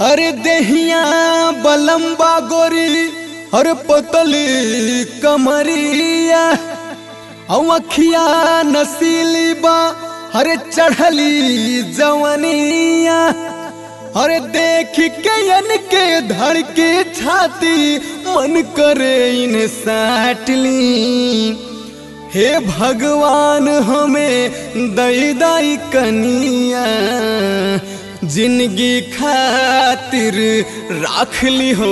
अरे देहिया बलम्बा गोरी अरे पतली कमरिया अखिया नसीली बा अरे चढ़ली जवनिया अरे देख के यन के धड़ के छाती मन करे इन्हें साटली हे भगवान हमें दई दई कनिया जिंदगी खातिर राख ली हो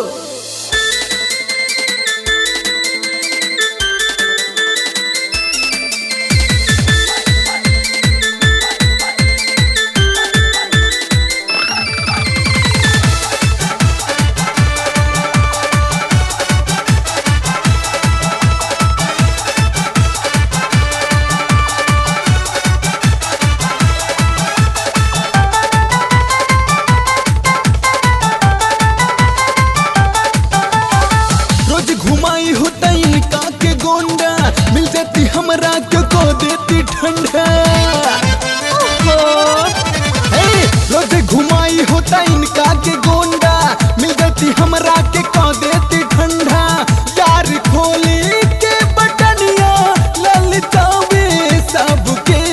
रोज घुमाई होता इनका के गोंडा मिल जाती हमरा के को देती ठंडा हे, रोज घुमाई होता इनका के गोंडा मिल जाती हमरा के को देती ठंडा यार खोली के बटनिया ललचावे सबके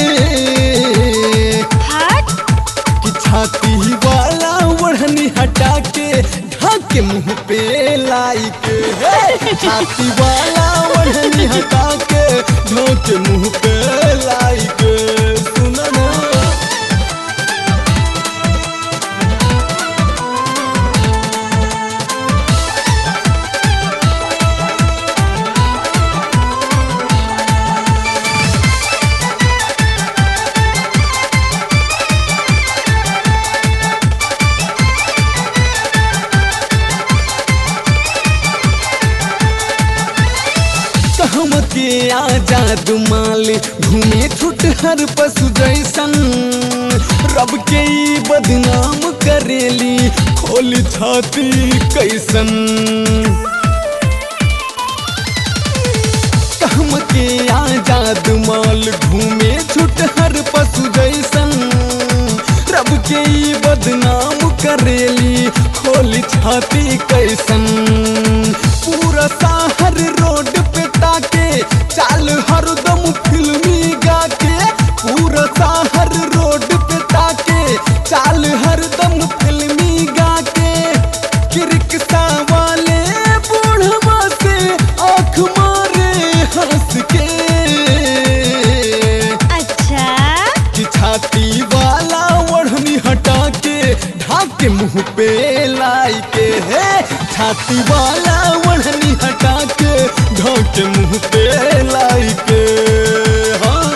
हट कि छाती वाला ओढ़नी हटा के ढाक के मुंह पे लाई के हे! छाती वाला ओढ़नी हटा के ढाक के मुंह पे लाई के सुनो ना कहम के आजाद माल घूमे छुट हर पशु जैसन रब के ई बदनाम करेली खोल छाती कैसन कहम के आजाद माल घूमे छुट हर पशु जैसन रब के ई बदनाम करेली खोल छाती कैसन पूरा शहर रोड पे ताके चाल हरदम फिल्मी गा के पूरा शहर रोड पे ताके चाल हरदम फिल्मी गा के कि रिक्शा वाले बूढ़वा से आँख मारे हंस के अच्छा कि छाती वाला ओढ़नी हटा के ढाक के मुंह पे लाई के है छाती वाला ओढ़नी हटा के ढाक के मुंह पे लाई के हाँ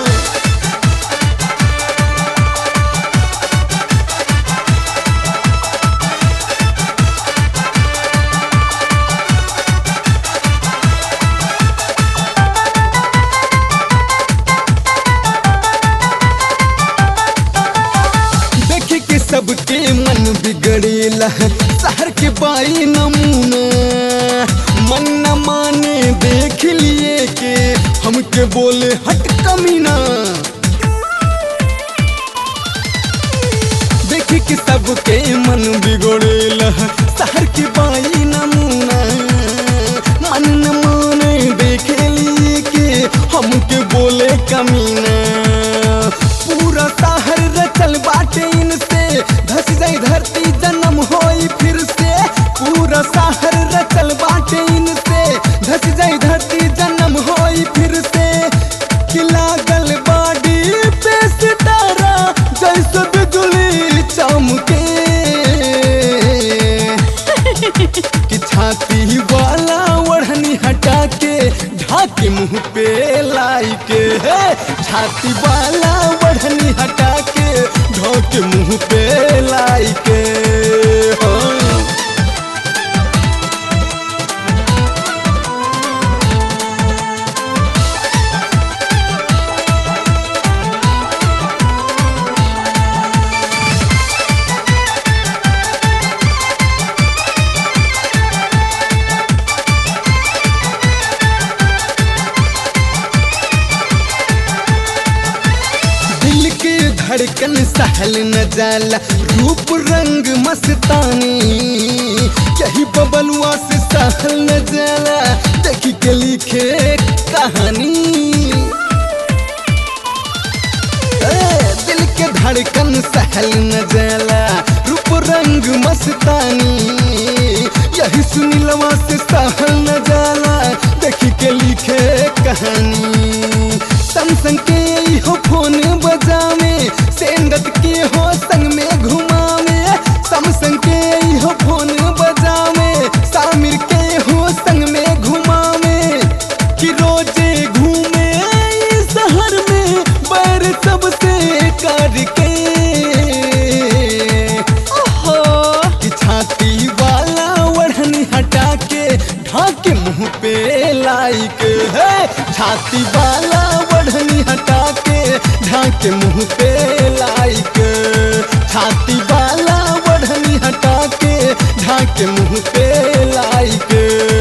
देखे के सबके मन बिगड़ेला शहर के बाई नमूना मन न माने देख लिए के हमके बोले हट कमीना देखे के सबके मन बिगड़ेला शहर के बाई नमूना मन न माने देख लिए के हमके बोले कमीना पूरा शहर रचल बाटे इनसे धस जाई धरती जन्म होई फिर से पूरा शहर रचल बाटे इनसे धस जाई धरती जन्म होई फिर से कि लागल बाडी पे सितारा जैसे बिजली चमके कि छाती वाला ओढ़नी हटा के ढाक के मुंह पे लाई के है छाती वाला ओढ़नी हटा के ढाक के मुंह पे लाई के हाँ। धड़कन सहल न जाला रूप रंग मस्तानी यही बबलुआ से सहल न जाला देखी के लिखे कहानी ए, दिल के धड़कन सहल न जाला रूप रंग मस्तानी यही सुनीलवा से सहल न जाला देखी के लिखे कहानी संग संग के हो फोन बजावे सेंगत के हो संग में घुमावे सम संग के हो फोन बजावे सामिर के हो संग में घुमावे कि रोजे घूमे इस शहर में बर सबसे करके ओहो कि छाती वाला ओढ़नी हटा के ढाके मुंह पे लाइक है छाती वाला ओढ़नी हटा के ढाके मुंह पे लाइक छाती वाला ओढ़नी हटा के ढाके मुंह पे लाइक